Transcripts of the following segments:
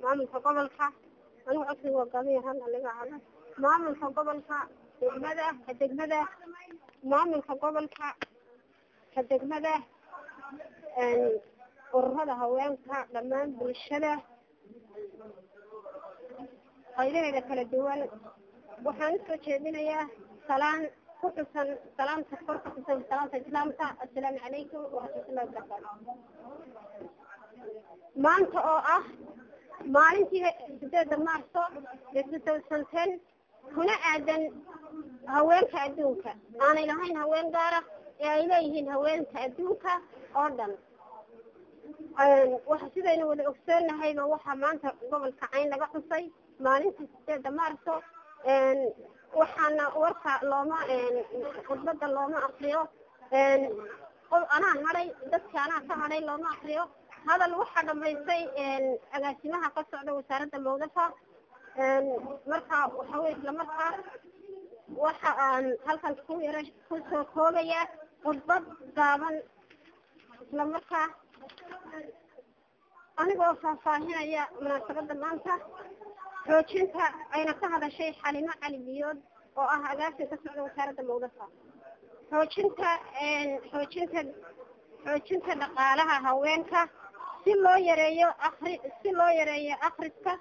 maamulka gobolka anigu codsiga waa gaban yahan aliga hada maamulka gobolka degmada ka degmada maamulka gobolka ka degmada ururada haweenka dhammaan bulshada qaybaheeda kala duwan waxaan usoo jeedinayaa salaan ku xusan salaamta kor ku xusan salaamta islaamka assalaamu calaykum waraxmatullahi wabarakaatu maanta oo ah maalintii sideeda maarso ee two thousand ten kuna aadan haweenka adduunka aanay lahayn haween gaara ee ay leeyihiin haweenka adduunka oo dhan waxa sidaynu wada ogsoonnahayba waxaa maanta gobolka cayn laga xusay maalintii sideeda maarso waxaana warka looma khudbada looma akriyo anaa hadhay dadki anaa ka hadhay looma akriyo hadal waxaa dhamaystay agaasimaha ka socda wasaaradda mawdafa marka waxa wey isla markaa waxa aan halkan ku yara kusoo koobaya khudbad gaaban isla markaa anigoo faahfaahinaya munaasabada maanta xoojinta ayna ka hadashay xalimo cali biyood oo ah agaasi ka socda wasaaradda mawdafa xoojinta xoojinta xoojinta dhaqaalaha haweenka si loo yareeyo akri si loo yareeyo akriska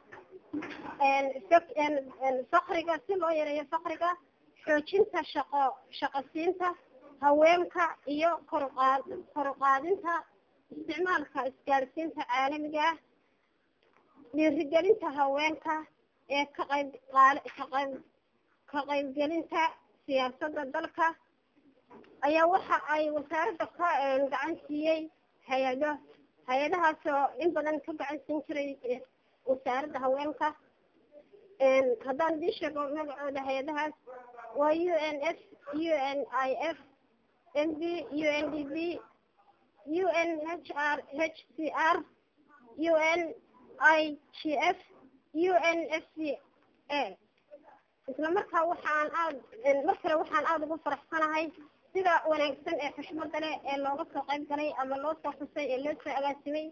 fakriga si loo yareeyo fakriga xoojinta shaqo shaqosiinta haweenka iyo koruqaad koruqaadinta isticmaalka isgaadhsiinta caalamiga ah dhiirigelinta haweenka ee ka qayb qaal ka qayb ka qaybgelinta siyaasadda dalka ayaa waxa ay wasaaradda ka gacan siiyey hay-ado hay-adahaas oo in badan ka gacan siin jiray wasaaradda haweenka haddaan idii sheego magacooda hay-adahaas waa u n f u n i f m b u n d b u n h r h c r u n i g f u n f c a isla markaa waxaan aad mar kale waxaan aada ugu faraxsanahay sida wanaagsan ee xushmada leh ee looga soo qayb galay ama loo soo xusay ee loo soo agaasimay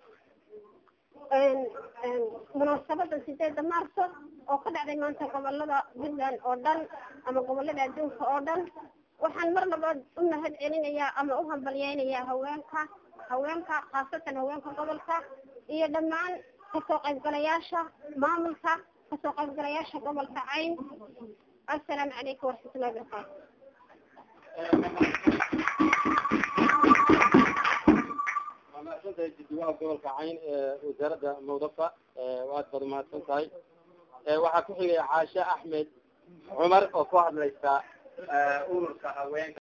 munaasabada sideeda maarso oo ka dhacday maanta gobolada puntland oo dhan ama gobolada adduunka oo dhan waxaan mar labaad u mahad celinayaa ama u hambalyeynayaa haweenka haweenka khaasatan haweenka gobolka iyo dhammaan kasoo qaybgalayaasha maamulka kasoo qaybgalayaasha gobolka cayn assalaamu calaykum waraxmatullahi wabarakaatu mahadsantahay jiddiwaha gobolka cayn ee wasaaradda mawdafa waad bad mahadsan tahay waxaa ku xigaya caashe axmed cumar oo ku hadlaysa ururka haweenka